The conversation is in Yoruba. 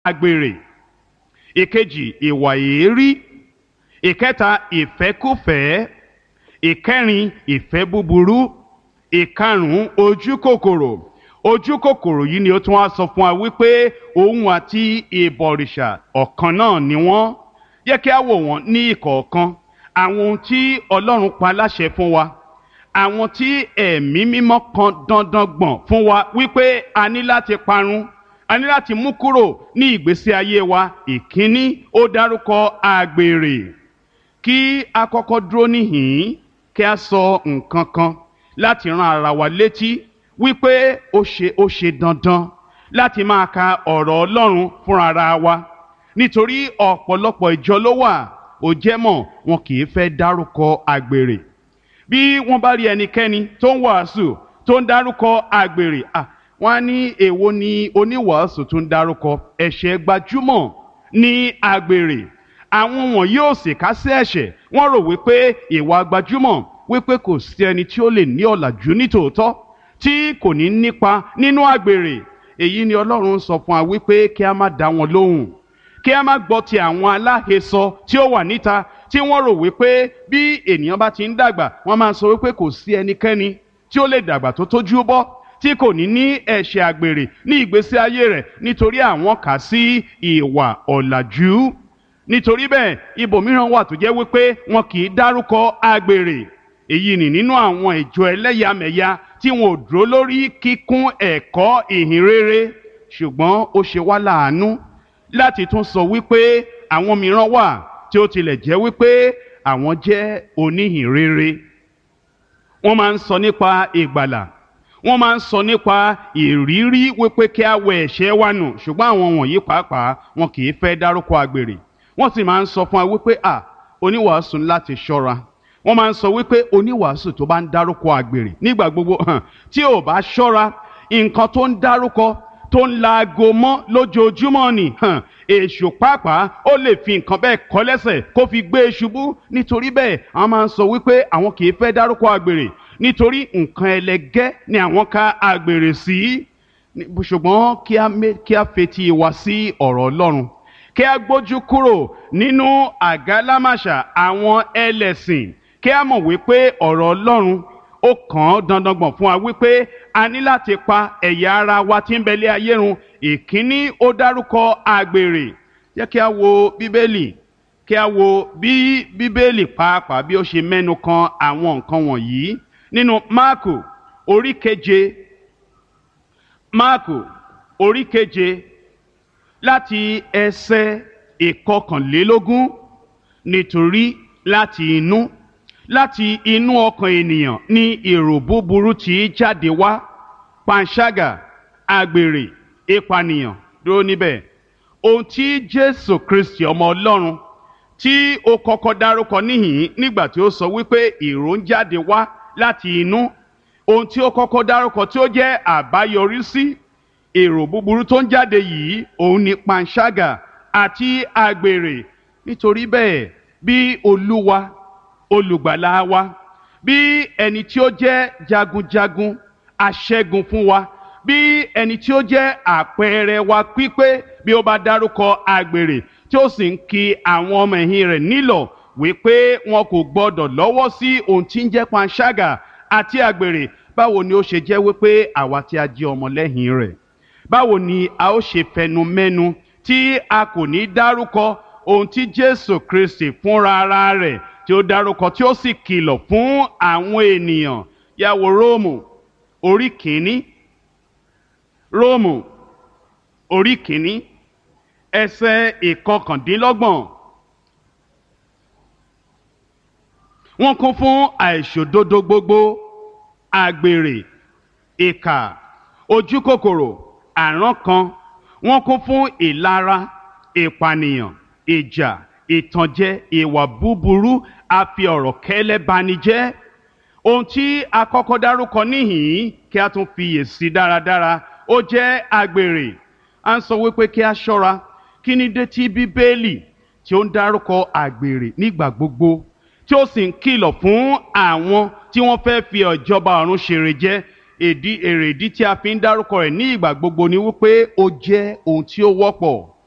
àgbèrè ìkejì ìwà èérí ìkẹta ìfẹ́kùfẹ́ ìkẹrin ìfẹ́ búburú ìkarùn-ún ojú kòkòrò ojú kòkòrò yìí ni ó tún wá sọ fún wa wípé òun àti ìbọ̀rìṣà ọ̀kan náà ni wọ́n yẹ kí a wò wọ́n ní ìkọ̀ọ̀kan àwọn ohun tí ọlọ́run pa láṣẹ fún wa àwọn tí ẹ̀mí mímọ́ kan dandan gbọ̀n fún wa wípé a ní láti parun a ní láti mú kúrò ní ìgbésí ayé wa ìkíní ó dárúkọ àgbèrè kí a kọ́kọ́ dúró níhìn-ín kí a sọ nǹkan kan láti ran ara wa létí wípé ó ṣe ó ṣe dandan láti máa ka ọ̀rọ̀ Ọlọ́run fúnra ara wa nítorí ọ̀pọ̀lọpọ̀ ìjọ ló wà ó jẹ́ mọ̀ wọn kì í fẹ́ dárúkọ àgbèrè bí wọ́n bá rí ẹnikẹ́ni tó ń wàásù tó ń dárúkọ àgbèrè à wọ́n á ní èwo ni oníwàásù tó ń dárúkọ ẹ̀ṣẹ̀ gbajúmọ̀ ní àgbèrè àwọn wọ̀nyí ò sì ká sí ẹ̀ṣẹ̀ wọ́n rò wípé ìwà gbajúmọ̀ wípé kò sí ẹni tí ó lè ní ọ̀làjú nítòótọ́ tí kò ní nípa nínú àgbèrè èyí ni Ọlọ́run sọ fún wa wípé kí a má dá wọn lóhùn kí a má gbọ́ ti àwọn aláhesọ tí ó wà níta tí wọ́n rò wípé bí ènìyàn bá ti ń dàgbà wọ́n máa sọ wípé kò sí ẹnikẹ́ni tí ó lè dàgbà tó tójú bọ́ tí kò ní ní ẹ̀ṣẹ̀ àgbèrè ní ìgbésí ayé rẹ̀ nítorí àwọn kà sí ìwà ọ̀làjú nítorí bẹ́ẹ̀ ibòmíràn wà tó jẹ́ wípé wọn kì í dárúkọ àgbèrè èyí ni nínú àwọn ìjọ ẹlẹ́yàmẹ̀yà tí wọn ò dúró lórí kíkún ẹ̀kọ́ ìhìn rere ṣùgbọ́n ó ṣe wá láàánú láti tún sọ wípé àwọn mìíràn wà tí ó tilẹ̀ jẹ́ wípé àwọn jẹ́ oníhìn rere wọ́n máa ń sọ nípa ìgbàlà wọ́n máa ń sọ nípa ìrírí wípé kí a wẹ ẹ̀ṣẹ̀ wa nù ṣùgbọ́n àwọn wọ̀nyí pàápàá wọn kì í fẹ́ dárúkọ àgbèrè wọ́n sì máa ń sọ fún wa wípé à oníwàásù láti ṣọ́ra wọ́n máa ń sọ wípé oníwàásù tó bá ń dárúkọ àgbèrè nígbà gbogbo hàn tí ò bá ṣọ́ra nǹkan tó ń dárúkọ tó ń laago mọ́ lójoojúmọ́ ni hàn èṣù pàápàá ó lè fi nǹkan bẹ́ẹ̀ kọ́ lẹ́sẹ̀ kó fi gbé e ṣubú nítorí bẹ́ẹ̀ àwọn máa ń sọ wípé àwọn kì í fẹ́ dárúkọ àgbèrè nítorí nǹkan ẹlẹgẹ́ ni àwọn ka àgbèrè sí ṣùgbọ́n kí a fetí wa sí ọ̀rọ̀ Ọlọ́run kí a gbójú kúrò nínú àgálámàṣà àwọn ẹlẹ́sìn kí a mọ̀ wípé ọ̀rọ̀ Ọlọ́run ó kàn án dandan gbọ̀n fún wa wípé a ní láti pa ẹ̀yà ara wa tí ń bẹ lé ayé run ìkíní ó dárúkọ àgbèrè jẹ́ kí a wo bíbélì kí a wo bí bíbélì pàápàá bí ó ṣe mẹ́nu kan àwọn nǹkan wọ̀nyí nínú máàkù orí keje máàkù orí keje láti ẹsẹ̀ ìkọkànlélógún nítorí láti inú láti inú ọkàn ènìyàn ní èrò búburú tí í jáde wá panṣágà àgbèrè ìpànìyàn dúró níbẹ̀ ohun tí jésù kristi ọmọ ọlọ́run tí ó kọ́kọ́ dárúkọ níhìn nígbà tí ó sọ wípé èrò ń jáde wá láti inú ohun tí ó kọ́kọ́ dárúkọ tí ó jẹ́ àbáyọrísí èrò búburú tó ń jáde yìí òun ni panṣágà àti àgbèrè nítorí bẹ́ẹ̀ bí olúwa olùgbàlà wa bí ẹni tí ó jẹ́ jagunjagun aṣẹ́gun fún wa bí ẹni tí ó jẹ́ àpẹẹrẹ wa pípé bí ó bá dárúkọ àgbèrè tí ó sì ń ki àwọn ọmọ ẹ̀yìn rẹ̀ nílọ̀ wípé wọn kò gbọdọ̀ lọ́wọ́ sí ohun tí ń jẹ́ panṣágà àti àgbèrè báwo ni ó ṣe jẹ́ wípé àwa tí a jẹ́ ọmọlẹ́yìn rẹ̀ báwo ni a ó ṣe fẹnu mẹ́nu tí a kò ní dárúkọ ohun tí Jésù Kristi fúnra ara rẹ̀ tí ó dárúkọ tí ó sì kìlọ̀ fún àwọn ènìyàn yà wò Róòmù orí kìíní Róòmù orí kìíní ẹsẹ̀ ìkọkàndínlọ́gbọ̀n wọ́n kún fún àìṣòdodo gbogbo àgbèrè ìkà ojúkòkòrò àrán kan wọ́n kún fún ìlara ìpànìyàn ìjà ìtànjẹ ìwà búburú àfi ọ̀rọ̀ kẹ́lẹ́ bani jẹ́ ohun tí a kọ́kọ́ dárúkọ níhìn-ín kí a tún fiyè sí dáradára ó jẹ́ àgbèrè à ń sọ wípé kí a ṣọ́ra kí ni dé tí bíbélì tí ó ń dárúkọ àgbèrè nígbà gbogbo tí ó sì ń kìlọ̀ fún àwọn tí wọ́n fẹ́ fi ìjọba ọ̀run ṣèrè jẹ èdí èrèdí tí a fi ń dárúkọ rẹ̀ ní ìgbà gbogbo ni wípé ó jẹ́ ohun tí ó wọ́pọ̀